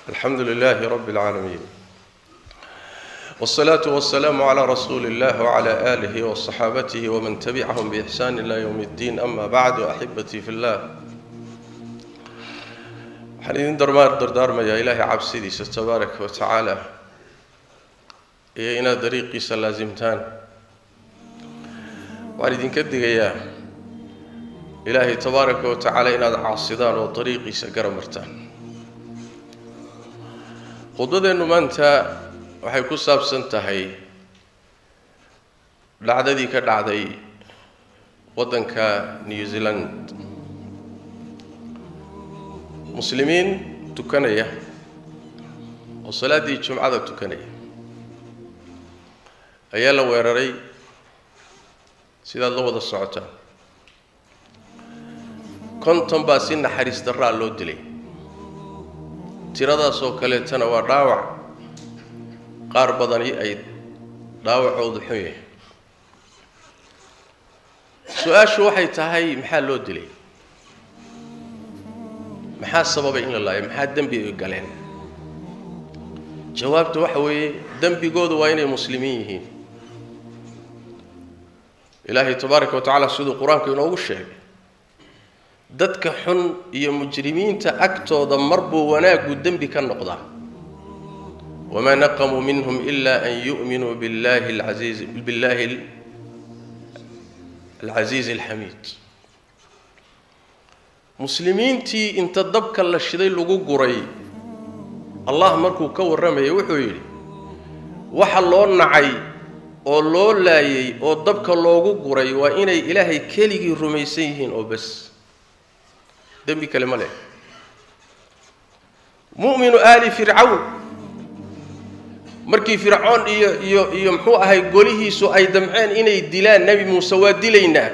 alxamdu lilaahi rabbi اlcaalamiin wالsalaaةu wasalaamu calى rasuuli اllah wclى aalihi wصaxaabatihi wman tabicahum bixsaan ilى ywm اddiin ama bacdu axibatii fi اllah waxaan idin darmaar dardaarmayaa ilaahay cabsidiisa tabaaraka wa tacaala iyo inaad dariiqiisa laasimtaan waxaan idinka digayaa ilaahay tabaaraka wa tacaala inaad caasidaan oo dariiqiisa gara martaan khudbadeennu maanta waxay ku saabsan tahay dhacdadii ka dhacday waddanka new zealand muslimiin tukanaya oo salaaddii jumcada tukanaya ayaa la weeraray sidaad la wada socotaan konton baa si naxariis darraa loo dilay tiradaas oo kaleetana waa dhaawac qaar badani ay dhaawacoodu xun yahay su-aashu waxay tahay maxaa loo dilay maxaa sababay in la laayo maxaa dembi ay galeen jawaabta waxa weeye dembigoodu waa inay muslimiin yihiin ilaahay tabaaraka wa tacaala siduu qur-aanku inoogu sheegay dadka xun iyo mujrimiinta agtooda marbuu wanaaggu dembi ka noqdaa wamaa naqamuu minhum ila an yu'minuu billahi alcasiiz billahi alcasiizi alxamiid muslimiintii inta dabka la shiday lagu guray allah markuu ka warramayay wuxuu yidhi waxa loo nacay oo loo laayay oo dabka loogu guray waa inay ilaahay keligii rumaysan yihiin oo bas dembi kale ma leh mu'minu aali fircawn markii fircoon iyo iyo iyo muxuu ahay golihiisu ay damceen inay dilaan nebi muuse waa dilaynaa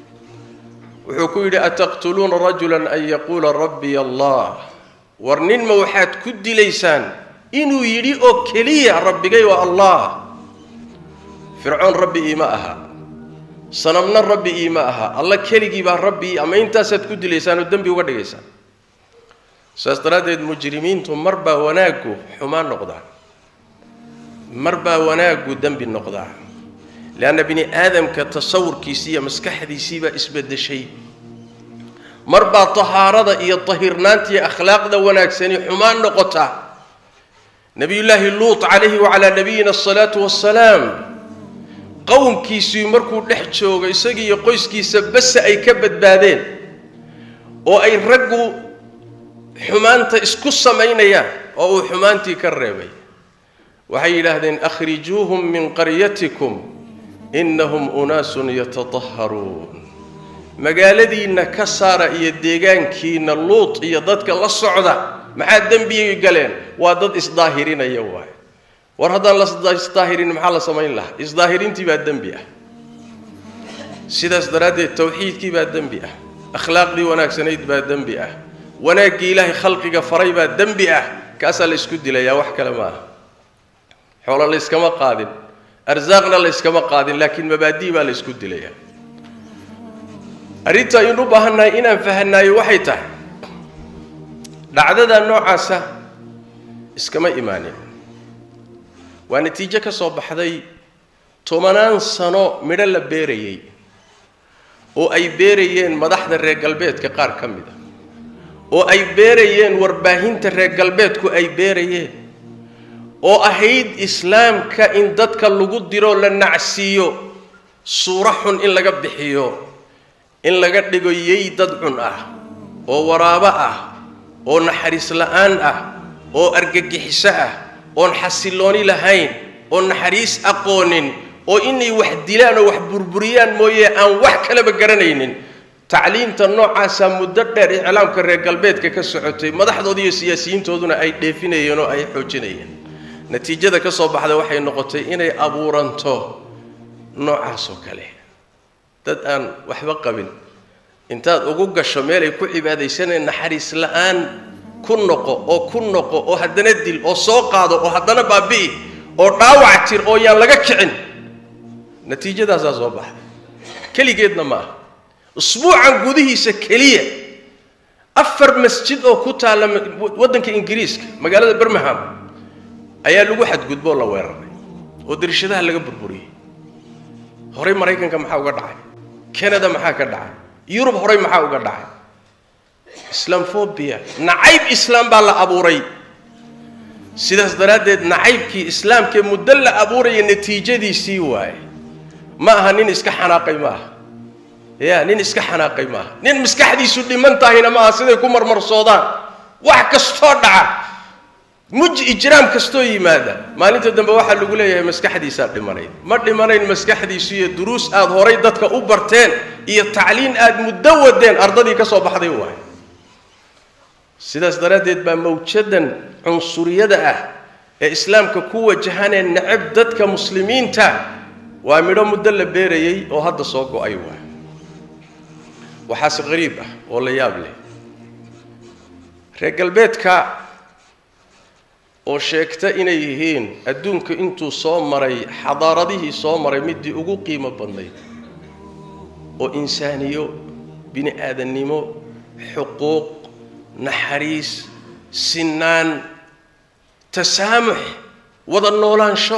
wuxuu ku yidhi ataqtuluuna rajulan an yaquula rabbiy allah war nin ma waxaad ku dilaysaan inuu yidhi oo keliya rabbigay waa allah fircoon rabbi iima aha sanamna rabbi iima aha alla keligii baa rabbi ama intaasaad ku dilaysaan oo dembi uga dhigaysaan saas daraaddeed mujrimiintu mar baa wanaaggu xumaan noqdaa mar baa wanaaggu dembi noqdaa leanna bini aadamka tasawurkiisii iyo maskaxdiisii baa isbedeshay mar baa tahaarada iyo tahirnaanta iyo akhlaaqda wanaagsani xumaan noqota nebiyullaahi luut calayhi wacalaa nabiyina asalaatu wassalaam qowmkiisii markuu dhex joogo isagii iyo qoyskiisa base ay ka badbaadeen oo ay raggu xumaanta isku samaynayaan oo uu xumaantii ka reebay waxay yidhaahdeen akhrijuuhum min qaryatikum innahum unaasun yatataharuun magaaladiinna ka saara iyo deegaankiinna luut iyo dadka la socda maxaa dembiyay galeen waa dad isdaahirinaya waay war haddaan la isdaahirin maxaa la samayn lahaa isdaahirintii baa dembi ah sidaas daraaddeed tawxiidkii baa dembi ah akhlaaqdii wanaagsanayd baa dembi ah wanaaggii ilaahay khalqiga faray baa dembi ah kaasaa la isku dilayaa wax kale ma aha xoolo la yskama qaadin arsaaqna la yskama qaadin laakiin mabaadii baa la isku dilayaa arrinta aynu u baahannahay inaan fahanaayo waxay tahay dhacdada noocaasa iskama imaanin waa natiijo ka soo baxday tobanaan sano midho la beerayey oo ay beerayeen madaxda reer galbeedka qaar ka mid a oo ay beerayeen warbaahinta reer galbeedku ay beerayeen oo ahayd islaamka in dadka lagu diro la nacsiiyo suuro xun in laga bixiyo in laga dhigo yey dad cun ah oo waraabo ah oo naxariis la-aan ah oo argagixiso ah oon xasillooni lahayn oo naxariis aqoonin oo inay wax dilaan oo wax burburiyaan mooye aan wax kaleba garanaynin tacliimta noocaasa muddo dheer iclaamka reer galbeedka ka socotay madaxdooda iyo siyaasiyiintooduna ay dheefinayeen oo ay xoojinayeen natiijada ka soo baxda waxay noqotay inay abuuranto noocaas oo kale dad aan waxba qabin intaad ugu gasho meelay ku cibaadaysaneen naxariis la-aan ku noqo oo ku noqo oo haddana dil oo soo qaado oo haddana baabi'i oo dhaawac tir oo yaan laga kicin natiijadaasaa soo baxday keligeedna ma aha usbuucan gudihiisa keliya afar masjid oo ku taalla waddanka ingiriiska magaalada birmingham ayaa lagu xadgudbo oo la weeraray oo darishadaha laga burburiyey horey maraykanka maxaa uga dhacay canada maxaa ka dhacay yurub horey maxaa uga dhacay islaamphobia nacayb islaam baa la abuuray sidaas daraaddeed nacaybkii islaamkee muddo la abuuraya natiijadiisii waaye ma aha nin iska xanaaqay ma aha ya nin iska xanaaqay ma aha nin maskaxdiisu dhiman tahayna ma aha siday ku marmarsoodaan wax kastoo dhaca muj ijraam kastoo yimaada maalinta dambe waxaa lagu leeyahay maskaxdiisaa dhimanayd ma dhimanayn maskaxdiisu iyo duruus aada horay dadka u barteen iyo tacliin aada muddo wadeen ardadii ka soo baxday waaye sidaas daraaddeed baa mawjadan cunsuriyada ah ee islaamka ku wajahanee necab dadka muslimiinta waa midho muddo la beerayey oo hadda soo go-ay waa waxaase qariib ah oo la yaab leh reer galbeedka oo sheegta inay yihiin adduunka intuu soo maray xadaaradihii soo maray midii ugu qiimo badnayd oo insaaniyo bini aadannimo xuquuq naxariis sinaan tasaamux wada noolaansho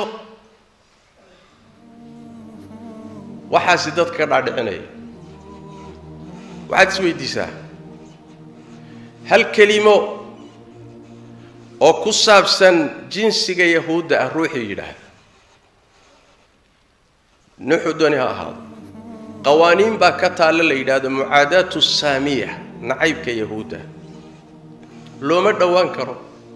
waxaasi dadka ka dhaadhicinaya waxaad is weydiisaa hal kelimo oo ku saabsan jinsiga yahuudda ah ruuxii yidhaahda nuxu dooni ha ahaado qawaaniin baa ka taalla la yidhaahdo mucaadaatu saamiya nacaybka yahuudda looma dhowaan karo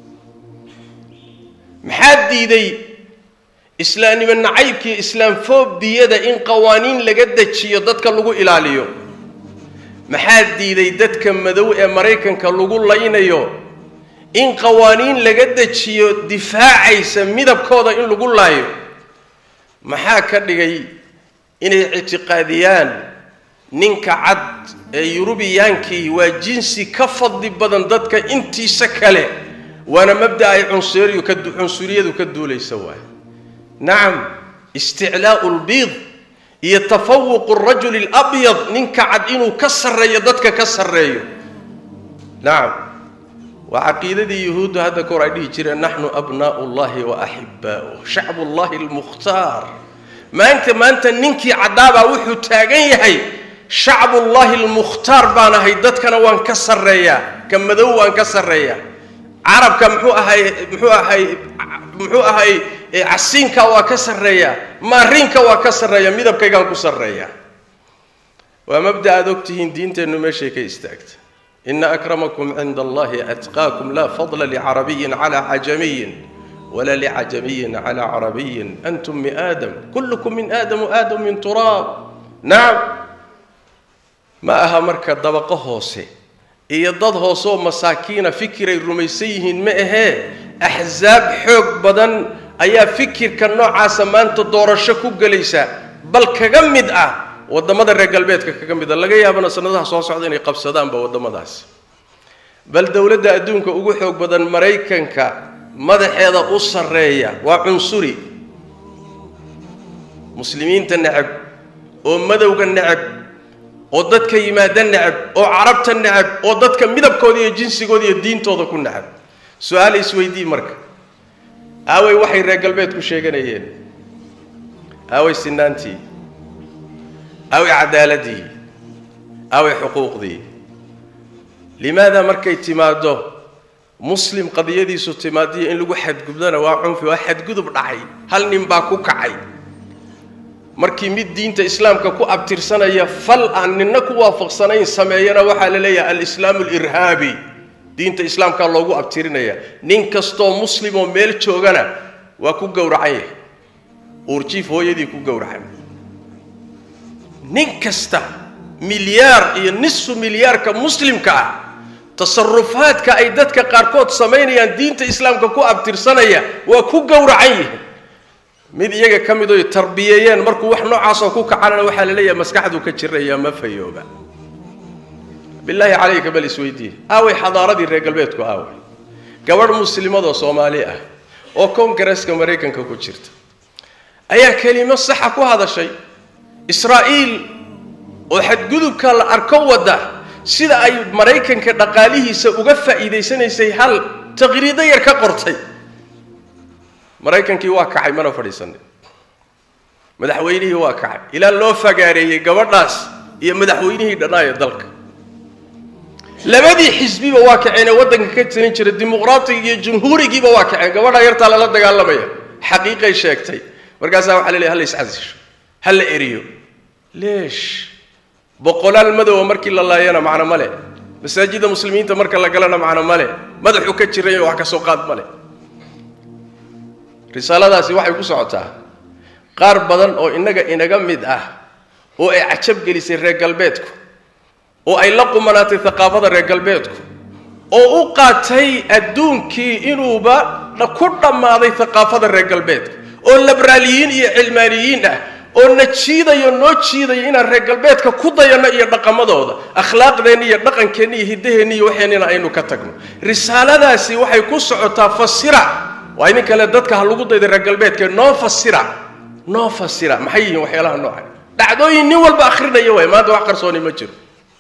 maxaa diiday islaamnimo nacaybkii islaamfobiyada in qawaaniin laga dejiyo dadka lagu ilaaliyo maxaa diiday dadka madow ee maraykanka lagu laynayo in qawaaniin laga dejiyo difaacaysa midabkooda in lagu laayo maxaa ka dhigay inay ictiqaadiyaan ninka cad ee yurubiyaankii waa jinsi ka fadli badan dadka intiisa kale waana mabda ay cunsuriyu ka cunsuriyadu ka duulaysa waaye nacam isticlaa'u lbiid iyo tafawuqu rajuli alabyad ninka cad inuu ka sarreeyo dadka ka sarreeyo nacam waa caqiidadii yuhuuddu hadda kahor ay dhihi jireen naxnu abnaa'u llahi wa axibbaa'uh shacbu llahi almukhtaar maanta maanta ninkii caddaabaa wuxuu taagan yahay shacbullahi almukhtaar baan ahay dadkana waan ka sarreeyaa ka madow waan ka sarreeyaa carabka muxuu ahay muxuu ahay muxuu ahay casiinka waa ka sarreeyaa maariinka waa ka sarreeya midabkaygaan ku sarreeyaa waa mabda aada ogtihiin diinteennu meeshay ka istaagta ina akramakum cinda allahi atqaakum laa fadla licarabiyin calaa cajamiyin wala licajamiyin calaa carabiyin antum min aadam kullukum min aadam aadam min turaab nacam ma aha marka dabaqo hoose iyo dad hoose oo masaakiina fikiray rumaysan yihiin ma ahee axsaab xoog badan ayaa fikirka noocaasa maanta doorasho ku gelaysa bal kaga mid ah waddamada reer galbeedka kaga mid ah laga yaabana sanadaha soo socda inay qabsadaanba waddamadaasi bal dowladda adduunka ugu xoog badan maraykanka madaxeeda u sarreeya waa cunsuri muslimiinta necab oo madowga necab oo dadka yimaada necab oo carabta necab oo dadka midabkooda iyo jinsigooda iyo diintooda ku necab su-aal isweydii marka aaway waxay reer galbeed ku sheeganayeen aaway sinaantii aaway cadaaladii aaway xuquuqdii limaada markay timaaddo muslim qadiyadiisu timaadiyo in lagu xadgudbana waa cunfi waa xadgudub dhacay hal nin baa ku kacay markii mid diinta islaamka ku abtirsanaya fal aan ninna ku waafaqsanayn sameeyana waxaa la leeyahay alislaamu alirhaabi diinta islaamkaa loogu abtirinaya nin kastoo muslim oo meel joogana waa ku gowracan yahay uurjiif hooyadii ku gowracan nin kasta milyaar iyo nisfu milyaarka muslimka ah tasarufaadka ay dadka qaarkood samaynayaan diinta islaamka ku abtirsanaya waa ku gowracan yihin mid iyaga ka mid oy tarbiyeeyeen markuu wax noocaasoo ku kacanana waxaa la leeyahay maskaxduu ka jiraya ma fayooba bilaahi calayka bal isweydiiye aaway xadaaradii reer galbeedku aaway gabadh muslimadoo soomaali ah oo kongareska maraykanka ku jirta ayaa kelimo saxa ku hadashay israa'iil oo xadgudubka la arko wadda sida ay maraykanka dhaqaalihiisa uga faa'iidaysanaysay hal taqriido yar ka qortay maraykankii waa kacay mana fadhiisanin madaxweynihii waa kacay ilaa loo fagaareeyey gabadhaas iyo madaxweynihii dhannaayo dalka labadii xisbiba waa kaceenee waddanka ka tirin jira dimuqraatiga iyo jumhuurigiiba waa kaceen gabadhaa yartaa lala dagaalamaya xaqiiqay sheegtay markaasaa waxaa la leeyahy hala iscasisho ha la eriyo leesh boqolaal madowa markii la laayana macno male masaajidda muslimiinta marka la galana macno male madaxu ka jirayo wax ka soo qaad male risaaladaasi waxay ku socotaa qaar badan oo innaga inaga mid ah oo ay cajab gelisay reer galbeedku oo ay la qumanaatay thaqaafada reer galbeedku oo u qaatay adduunkii inuuba ku dhammaaday thaqaafada reer galbeedka oo laberaaliyiin iyo cilmaaniyiin ah oo na jiidayo noo jiidayo inaan reer galbeedka ku dayanno iyo dhaqamadooda akhlaaqdeenni iyo dhaqankeenni iyo hiddaheenni iyo waxeenina aynu ka tagno risaaladaasi waxay ku socotaa fasira waa idin kale dadka ha lagu dayda reer galbeedka noo fasira noo fasira maxay yihiin waxyaalaha noocan dhacdooyin nin walba akhrinaya waay maanta wax qarsooni ma jiro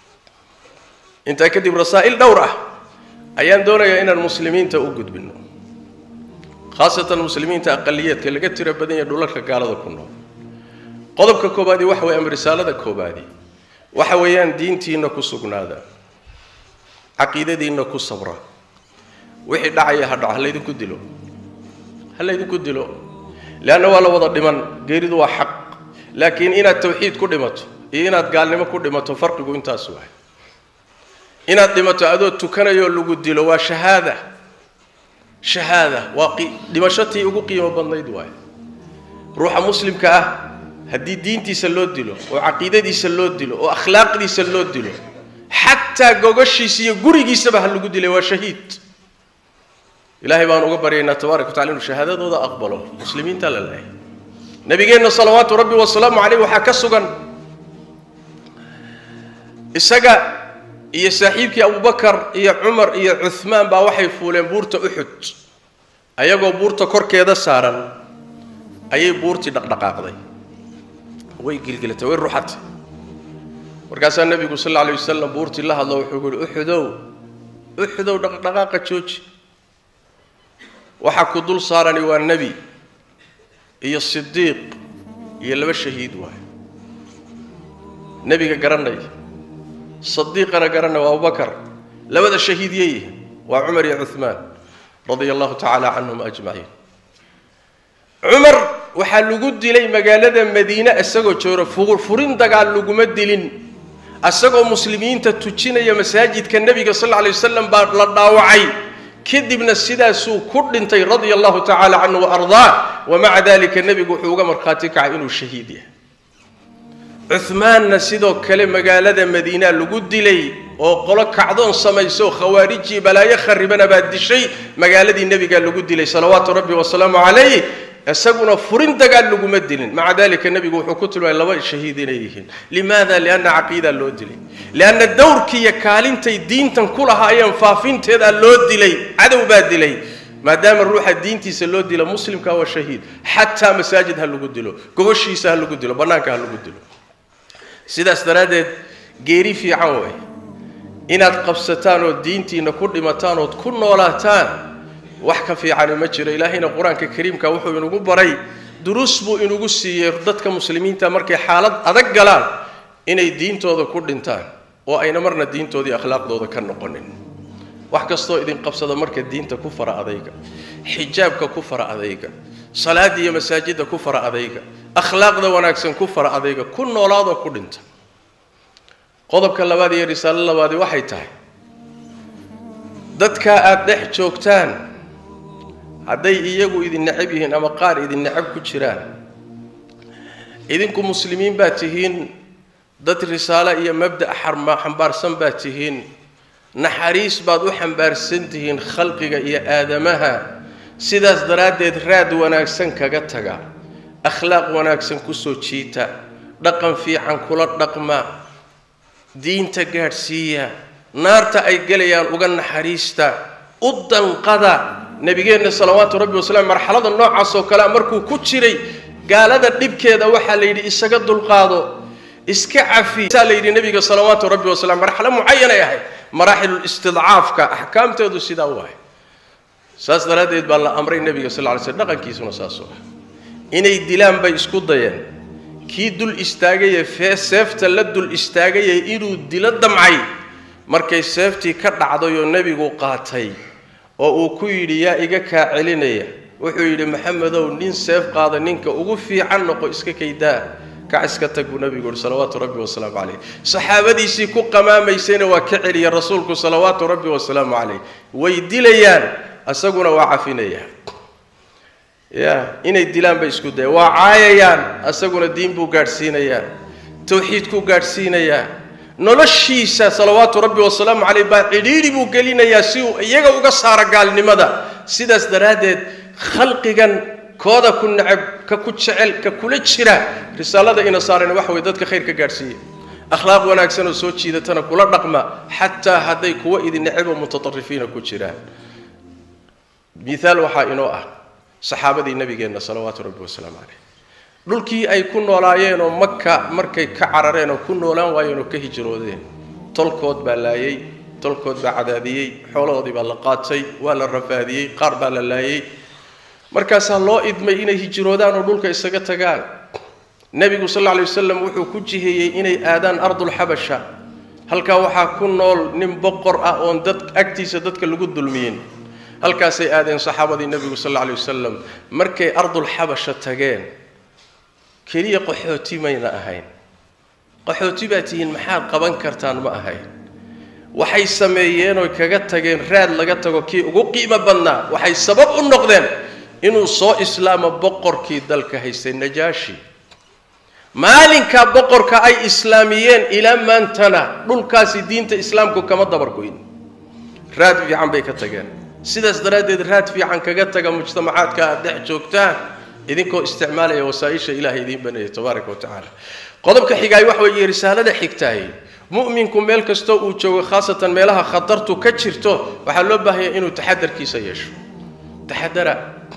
intaa kadib rasaa'il dhowr ah ayaan doonayaa inaan muslimiinta u gudbino khaasatan muslimiinta aqaliyeedka laga tiro badan yahe dhulalka gaalada ku nool qodobka koobaadi waxa weeye ama risaalada koobaadi waxa weeyaan diintiinna ku sugnaada caqiidadiinna ku sabra wixii dhacaya ha dhaco ha laydinku dilo ha laydinku dilo leanna waa la wada dhiman geeridu waa xaq laakiin inaad tawxiid ku dhimato iyo inaad gaalnimo ku dhimato farqigu intaas waay inaad dhimato adoo tukanayoo lagu dilo waa shahaada shahaada waa dhimashotii ugu qiimo badnayd waay ruuxa muslimka ah haddii diintiisa loo dilo oo caqiidadiisa loo dilo oo akhlaaqdiisa loo dilo xataa gogashiisa iyo gurigiisaba ha lagu dilay waa shahiid ilaahay baan uga baryaynaa tabaaraka wa tacala inuu shahaadadooda aqbalo muslimiinta la leehay nabigeenna salawaatu rabbi wasalaamu caleyh waxaa ka sugan isaga iyo saaxiibkii abubakar iyo cumar iyo cuhmaan baa waxay fuuleen buurta uxud ayagoo buurta korkeeda saaran ayay buurtii dhaqdhaqaaqday way gilgilatay way ruxatay markaasaa nebigu sal alla alay wasalam buurtii la hadlo wuxuu yihi uxudow uxudow dhaqdhaqaaqa jooji waxaa ku dul saarani waa nebi iyo sidiiq iyo laba shahiid waay nebiga garanaya sadiiqana garanaya waa abubakar labada shahiid yeeyihin waa cumar iyo cuhmaan radia allahu tacaala canhum ajmaciin cumar waxaa lagu dilay magaalada madiine isagoo jooga furin dagaal laguma dilin isagoo muslimiinta tujinaya masaajidka nebiga sal alla lay wasalam baa la dhaawacay kadibna sidaasuu ku dhintay radia allahu tacaala canhu waardaa wamaca dalika nebigu wuxuu uga markhaati kacay inuu shahiid yahay cuhmaanna sidoo kale magaalada madiina lagu dilay oo qolo kacdoon samayso khawaarijii balaayo kharibana baa dishay magaaladii nebigaa lagu dilay salawaatu rabbi wasalaamu calayh isaguna furin dagaal laguma dilin maca dalika nebigu wuxuu ku tilmaamay laba shahiid inay yihiin limaada lianna caqiidaa loo dilay lianna dowrkiiyo kaalintay diintan ku lahaayeen faafinteedaa loo dilay cadow baa dilay maadaama ruuxa diintiisa loo dilo muslimka waa shahiid xataa masaajid ha lagu dilo gogoshiisa ha lagu dilo bannaanka ha lagu dilo sidaas daraaddeed geeri fiican way inaad qabsataan oo diintiinna ku dhimataan ood ku noolaataan wax ka fiicani ma jiro ilaahayna qur-aanka kariimka wuxuu inugu baray duruus buu inugu siiyey dadka muslimiinta markay xaalad adag galaan inay diintooda ku dhintaan oo ayna marna diintoodii akhlaaqdooda ka noqonin wax kastoo idin qabsada marka diinta ku fara adayga xijaabka ku fara adayga salaada iyo masaajidda ku fara adayga akhlaaqda wanaagsan ku fara adayga ku noolaadoo ku dhinta qodobka labaad iyo risaalo labaadi waxay tahay dadka aada dhex joogtaan hadday iyagu idin necab yihiin ama qaar idin necab ku jiraan idinku muslimiin baa tihiin dad risaalo iyo mabda' xambaarsan baa tihiin naxariis baad u xambaarsan tihiin khalqiga iyo aadamaha sidaas daraaddeed raad wanaagsan kaga taga akhlaaq wanaagsan kusoo jiita dhaqan fiican kula dhaqma diinta gaadhsiiya naarta ay gelayaan uga naxariista u danqada nebigeenna salawaatu rabbi wasalaam marxalada noocaas oo kalea markuu ku jiray gaalada dhibkeeda waxaa la yidhi isaga dulqaado iska cafi saa la yidhi nebiga salawaatu rabbi wasalam marxalo mucayanay ahayd maraaxilulistidcaafka axkaamteedu sidaa u ahay saas daraaddeed baa la amray nebiga sal lla ly slm dhaqankiisuna saasuu ah inay dilaan bay isku dayeen kii dul istaagaye fee seefta la dul istaagaye inuu dilo damcay markay seeftii ka dhacday oo nebigu qaatay oo uu ku yidhi yaa iga kaa celinaya wuxuu yidhi maxamedow nin seef qaada ninka ugu fiican noqo iska kaydaa kac iska tag buu nebigu yihi salawaatu rabbi wasalaamu calayh saxaabadiisii ku qamaamaysayna waa ka celiya rasuulku salawaatu rabbi wasalaamu calayh way dilayaan isaguna waa cafinaya ya inay dilaan bay isku daya waa caayayaan isaguna diin buu gaadhsiinayaa tawxiidkuu gaadhsiinayaa noloshiisa salawaatu rabbi wasalaamu caleyh baa cidhiidhi buu gelinayaa si uu iyaga uga saaro gaalnimada sidaas daraaddeed khalqigan kooda ku necab ka ku jecel ka kula jira risaalada ina saareen waxa weye dadka khayr ka gaadhsiiya akhlaaq wanaagsan oo soo jiidatana kula dhaqma xataa hadday kuwa idin necabo mutaarifiina ku jiraan miaal waxaa inoo ah saxaabadii nabigeenna salawaatu rabbi wasalaamu caleyh dhulkii ay ku noolaayeen oo maka markay ka carareen oo ku noolaan waayeen oo ka hijroodeen tolkood baa laayey tolkood baa cadaadiyey xoolahoodii baa la qaatay waa la rafaadiyey qaar baa la laayey markaasaa loo idmay inay hijroodaan oo dhulka isaga tagaan nebigu sal alla alay wasalam wuxuu ku jiheeyey inay aadaan ardulxabasha halkaa waxaa ku nool nin boqor ah oon dad agtiisa dadka lagu dulmiyin halkaasay aadeen saxaabadii nebigu sal alla alay wasalam markay ardulxabasha tageen keliya qaxooti mayna ahayn qaxooti baa tihiin maxaad qaban kartaan ma ahayn waxay sameeyeen oy kaga tageen raad laga tago kii ugu qiimo badnaa waxay sabab u noqdeen inuu soo islaamo boqorkii dalka haystay najaashi maalinkaa boqorka ay islaamiyeen ilaa maantana dhulkaasi diinta islaamku kama dabargoyn raad fiican bay ka tageen sidaas daraaddeed raad fiican kaga taga mujtamacaadka aad dhex joogtaan idinkoo isticmaalaya wasaaisha ilahay idiin baneeyay tabaaraka wa tacaala qodobka xigaay waxa weeye risaalada xigtaay mu'minku meel kastoo uu joogo khaasatan meelaha khatartu ka jirto waxaa loo baahanya inuu taxadarkiisa yeesho taxadara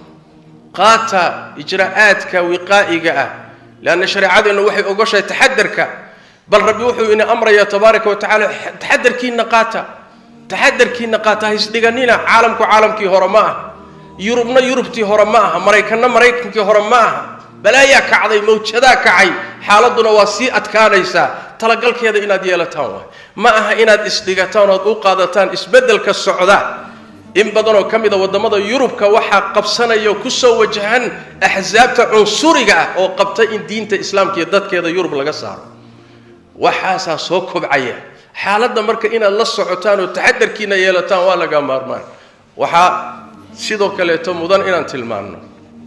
qaata ijraa'aadka wiqaa'iga ah leanna shareecadeennu waxay ogoshahay taxadarka bal rabbi wuxuu ina amrayaa tabaaraka wa tacaala taxadarkiina qaata taxadarkiina qaata haisdhiganina caalamku caalamkii hore ma aha yurubna yurubtii hore ma aha maraykanna maraykankii hore ma aha balaayaa kacday mawjadaa kacay xaaladuna waa sii adkaanaysaa talagalkeeda inaad yeelataan waay ma aha inaad isdhigataan oad u qaadataan isbeddelka socda in badanoo ka mida waddamada yurubka waxaa qabsanaya oo kusoo wajahan axsaabta cunsuriga ah oo qabta in diinta islaamka iyo dadkeeda yurub laga saaro waxaasaa soo kobcaya xaaladda marka inaad la socotaan oo taxadarkiina yeelataan waa laga maarmaan waxaa sidoo kaleeto mudan inaan tilmaanno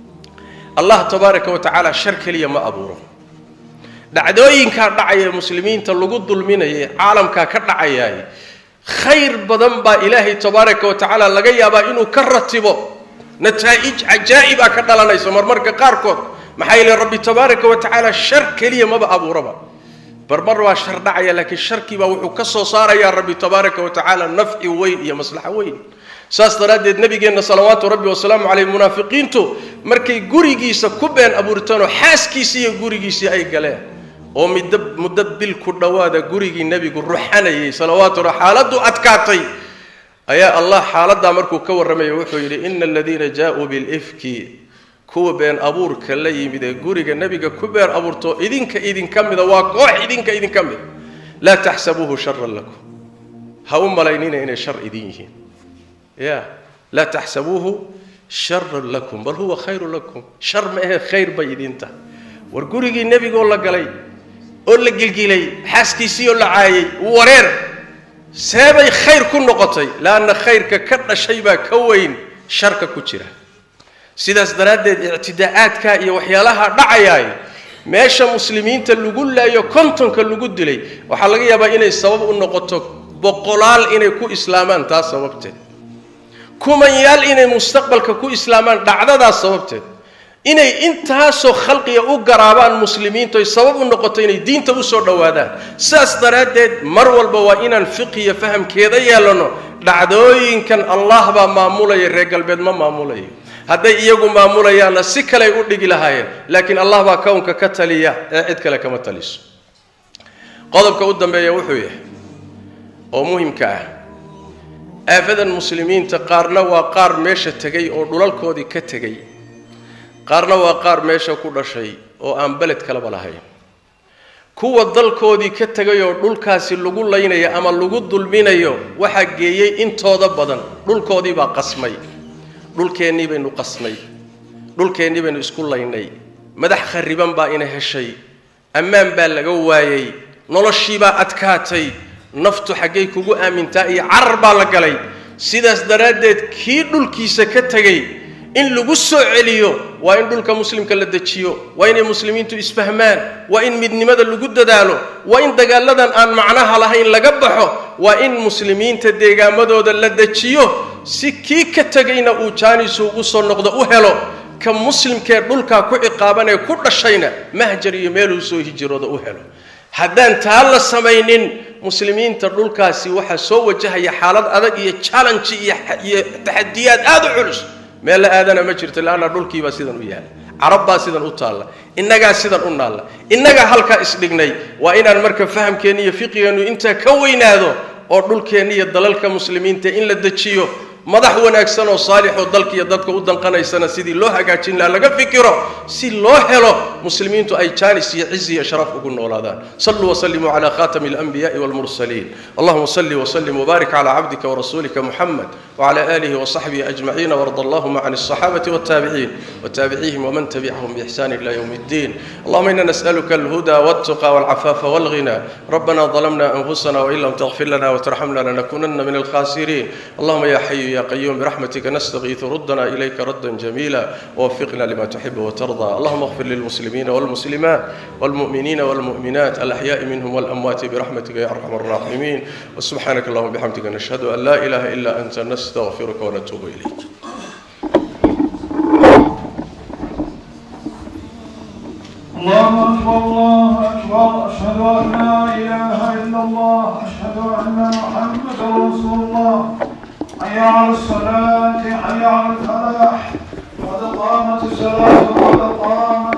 allah tabaaraka wa tacaala shar keliya ma abuuro dhacdooyinkaa dhacaya muslimiinta lagu dulminayay caalamkaa ka dhacayaay khayr badan baa ilaahay tabaaraka wa tacaala laga yaabaa inuu ka ratibo nataa'ij cajaa'ibaa ka dhalanayso marmarka qaarkood maxaa yeele rabbi tabaaraka wa tacaala shar keliya maba abuuraba barmar waa shar dhacaya laakiin sharkiibaa wuxuu ka soo saarayaa rabbi tabaaraka wa tacaala nafci weyn iyo maslaxo weyn saas daraaddeed nabigeenna salawaatu rabbi wasalaamu caleyh munaafiqiintu markay gurigiisa ku been abuurtaanoo xaaskiisii iyo gurigiisii ay galeen oo middo muddo bil ku dhowaada gurigii nebigu ruxanayay salawaatu xaaladdu adkaatay ayaa allah xaaladdaa markuu ka warramaya wuxuu yidhi ina aladiina jaa-uu bilifki kuwa been abuurka la yimid ee guriga nebiga ku been abuurto idinka idinka mida waa koox idinka idinka mida laa taxsabuuhu sharan lakum ha u malaynina inay shar idin yihiin ya laa taxsabuuhu sharan lakum bal huwa khayru lakum shar ma ahe khayr bay idin tahay war gurigii nebigoo la galay oo la gilgilay xaaskiisii oo la caayay wareer seebay khayr ku noqotay laanna khayrka ka dhashay baa ka weyn sharka ku jira sidaas daraaddeed ictidaa'aadka iyo waxyaalaha dhacayaay meesha muslimiinta lagu laayo kontonka lagu dilay waxaa laga yaabaa inay sabab u noqoto boqolaal inay ku islaamaan taas sababteed kumanyaal inay mustaqbalka ku islaamaan dhacdadaas sababteed inay intaasoo khalqiga u garaabaan muslimiintu ay sabab u noqoto inay diinta usoo dhowaadaan sidaas daraaddeed mar walba waa inaan fiqiya fahamkeeda yeelano dhacdooyinkan allah baa maamulaya reer galbeed ma maamulayo hadday iyagu maamulayaanna si kaley u dhigi lahaayeen laakiin allah baa kownka ka taliya ee cid kale kama taliso qodobka u dambeeya wuxuu yahay oo muhimka ah aafadan muslimiinta qaarna waa qaar meesha tegay oo dhulalkoodii ka tegay qaarna waa qaar meesha ku dhashay oo aan beled kalaba lahayn kuwa dalkoodii ka tegay oo dhulkaasi lagu laynayo ama lagu dulminayo waxaa geeyey intooda badan dhulkoodii baa qasmay dhulkeennii baynu qasnay dhulkeennii baynu isku laynay madax khariban baa ina heshay ammaan baa laga waayey noloshiibaa adkaatay naftu xaggay kugu aamintaa iyo carar baa la galay sidaas daraaddeed kii dhulkiisa ka tegay in lagu soo celiyo waa in dhulka muslimka la dejiyo waa inay muslimiintu isfahmaan waa in midnimada lagu dadaalo waa in dagaaladan aan macnaha lahayn laga baxo waa in muslimiinta deegaamadooda la dejiyo si kii ka tegayna uu jaanisu ugu soo noqdo u helo ka muslimkee dhulkaa ku ciqaaban ee ku dhashayna mahjar iyo meeluu soo hijirooda u helo haddaan taa la samaynin muslimiinta dhulkaasi waxaa soo wajahaya xaalad adag iyo challenge iyo taxadiyaad aada u culus meel la aadana ma jirto laanna dhulkiibaa sidan u yaala carab baa sidan u taalla innagaa sidan u naalla innagaa halkaa isdhignay waa inaan marka fahamkeenni iyo fiqigeennu intaa ka weynaado oo dhulkeenni iyo dalalka muslimiinta in la dejiyo madax wanaagsan oo saalix oo dalka iyo dadka u danqanaysana sidii loo hagaajin laha laga fikiro si loo helo muslimiintu ay jaanis iyo cizi iyo sharaf ugu noolaadaan saluu wasalimuu cala khatami alanbiya'i walmursaliin allahuma salli wasallim wbaarik cala cabdika warasuulika muxamed wcala alihi wasaxbihi ajmaciin warda allahuma can alصaxaabati waltaabiciin wtaabicihim wman tabicahum bixsan ila ywm اddin allahuma ina nas'aluka alhuda waltuqa walcafaafa walghina rabbana ظلمنا أنفسنا وإن لم تغفر لنا وترحمنا لنكونن من الخاسرين اللهم يا حي يا قيوم برحمتك نستغيث ردنا إليك ردا جميلا ووفقنا لما تحب وترضى اللهم اغفر للمسلمين والمسلمات والمؤمنين والمؤمنات الأحياء منهم والأموات برحمتك يا أرحم الراحمين وسبحانك اللهم بحمدك نشهد أن لا إله إلا أنت نستغفرك ونتوب إليك الله أكبر الله أكبر أشهد أن لا إله إلا الله أشهد أن محمدا رسول الله حي على الصلاة حي على الفلاح قد قامت الصلاة قد قامت